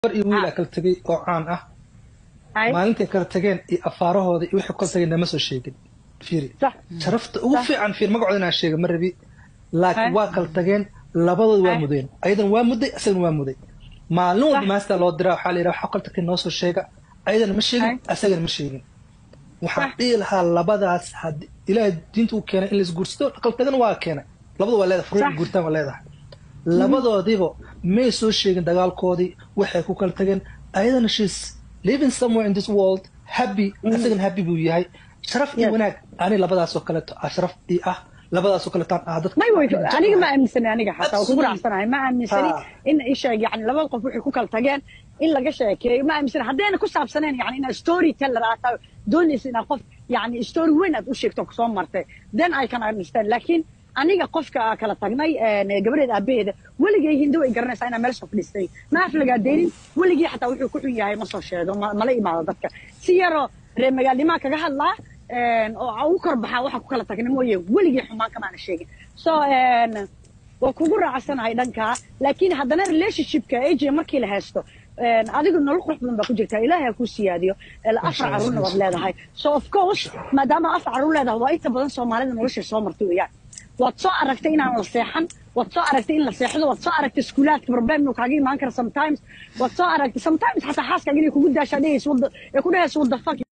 gabar iyo wiil aa kala tegay oo caan ah Hay. maalintay kala tageen iyo afaarahooda iyo wixii kala tageen nama soo sheegin fiiri Sax. sharafta ugu Sax. fiican fiir magacooda inaan sheega ma rabi laakiin Hay. waa kala tageen labadooda waa Hay. mudeen ayadan waa muday asagana waa muday maalin walba Sax. maasta loo diraa waxaa la yidhaha waxaa kala tageen noo soo sheega ayadana ma sheegin Hay. asagana ma sheegin waxaan Sax. dhihi lahaa labadaas had ilaahay diinta u keenay in la isguursado kala tagana waa keenay labada waa leedahay furiin Sax. guurtaan waa leedahay labadoodiba may soo sheegin dagaalkoodii waxay ku kala tageen ayadana she's living somewhere in this world happy asagana happy buu yahay sharaf iyo Yes. wanaag ani labadaasoo kaleeto ah sharaf ii ah labadaasoo kaleetaan ah dadka may way aniga ma aaminsani aniga xataa waa kugu Absolutely. raacsanahay ma aaminsani Ha. in isheeg yani labada qof waxay ku kala tageen in laga sheekeeyo ma aaminsani haddayna ku saabsaneen yani inaad story teller aad tahay doonaysa inaad qof yani story weyn aad u sheegto kusoo martay then i can understand laakiin aniga qofka aa kala tagnay een, gabadheeda aabaheeda weligay hindo way garanaysaa inaa meel soo fadhiistay ma aflagaa deynin weligii xataa wuxuu ku xun yahay ma soo sheego ma- mala imaado dadka si yaroo reer magaalnimaa kaga hadlaa een, oo ugu kor baxaa waxa ku kala tagna mooye weligii xumaan kamaana sheegin so een, waa kugu raacsanahay dhankaa laakiin haddana relationshipka aj markii la haysto een, adigu nolol qurux badan baa ku jirtaa ilaahay ha kuu siyaadiyo ee, afar Masha Allah. caruurna waad leedahay so of course maadaama afar caruur leedahay waa inta badan soomaalida nolosha soo martay weeyaan waad soo aragtay inaan la seexan waad soo aragtay in la seexdo waad soo aragtay iskuulaadka problem inuu kaaga imaan kara sometimes waad soo aragtay sometimes xataa xaaskaaga inay kugu daashaa dhehaysa wadda ee ku dhehaysa wadda fuck